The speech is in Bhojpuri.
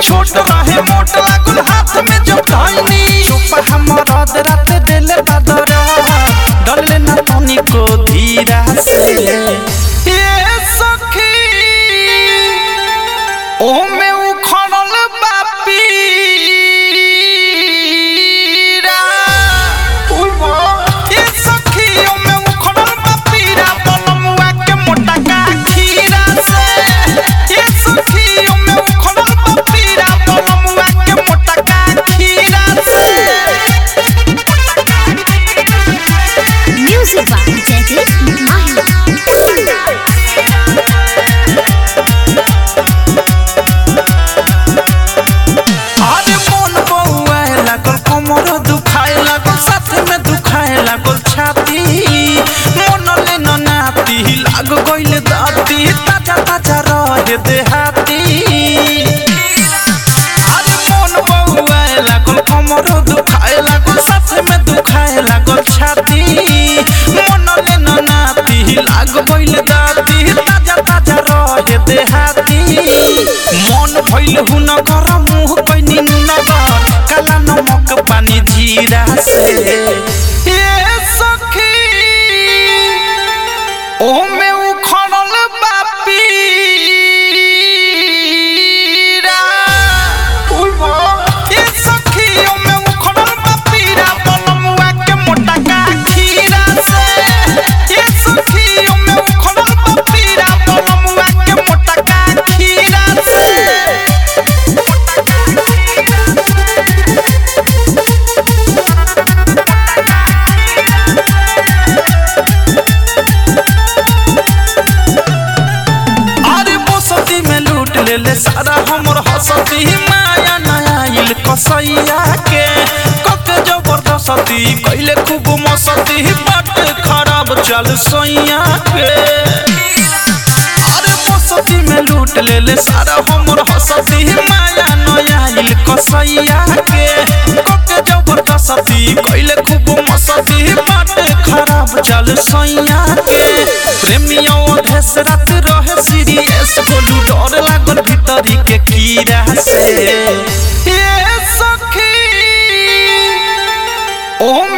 छोट रहे मोट लागल हाथ में जो धैनी चुप हमर रात दिल बदरा डरले ना तनी को धीरा से ये सखी ओ में उखड़ल बापीरा ये सखी ओ में उखड़ल बापीरा बलमुआ के मोटा का खीरा से ये सखी ओ में उखड़ल बापीरा बलमुआ के मोटा का खीरा से Music by Jagdish Mahi. अरे मन बउआए लागल कमर दुखाए लागल साथ में दुखाए लागल छाती मन ले न नाती लाग गइल दाती ताजा ताजा रहे देहाती अरे मन बउआए लागल कमर दुखाए लागल साथ में दुखाए लागल छाती मन ले न नाती लाग गइल दाती ताजा ताजा रहे देहाती मन भइल हुन कर मुह कैनी नगर काला नमक पानी जीरा से ए सखी ओ में उखड़ल बापीरा ए सखी ओ में उखड़ल बापीरा बलमुआ के मोटा का खीरा से ए सखी ओ में उखड़ल बापीरा बलमुआ के मोटा का खीरा से अरे बसती में लूट ले ले सारा हमर हसती माया नया इल कसैया के कक जबरदस्ती कैले खूब मस्ती बट खराब चल सैया के अरे बसती में लूट ले ले सारा हमर हसती माया नया इल कसैया के कक जबरदस्ती कैले खूब मस्ती बट खराब चल सैया के प्रेमियों अधेस रात रहे सीरियस बोलू डर लागल भीतरी के कीड़ा से ए सखी ओ